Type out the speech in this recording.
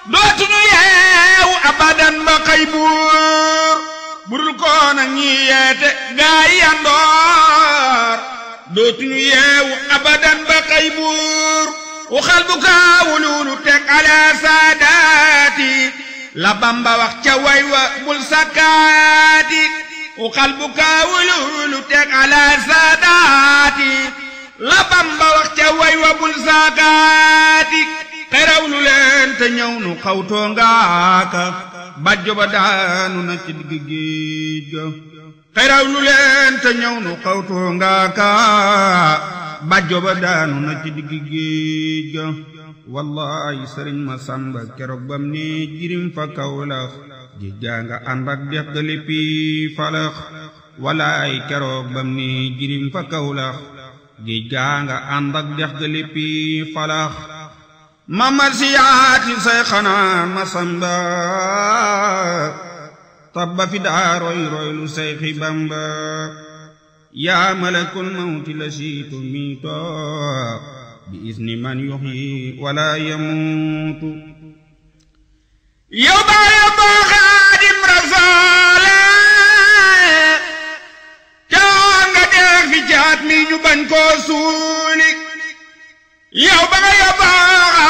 dootuñu yeewu abadan ba xëy buur burul koona ñi yeete gaa yi yandoor dootuñu yeewu abadan ba xëy buur waxal bu kaawululu teg ala saadaati la bamba wax ca way wa bul sakkaati waxal bu kaawululu teg ala saadaati la bamba wax ca way wa bul sakkaati xeraw lu leen te ñëw nu xawtoo ngaaka bàjjo ba daanu na ci digg géej ga xeraw lu leen te ñëw nu xawtoo ngaaka bàjjo ba daanu na ci digg géej ga wallahi sëriñ ma sàmba keroog bam ne jirim fa kawlax géej gaa nga ànd ak dex ga léppi falax wallahi keroog bam ne jirim fa kawlax géej gaa nga ànd ak dex ga léppi falax mamar siyaati say xanaa ma samba tabba fi daa roy roy lu say xi bamba yaa malakul mawti la siitu miito bi isni man yuxyi wala yamuutu yow baa yow boo xaadim rasoole caa nga dee fi caat mi ñu bañ koo suuli yow baa yow boo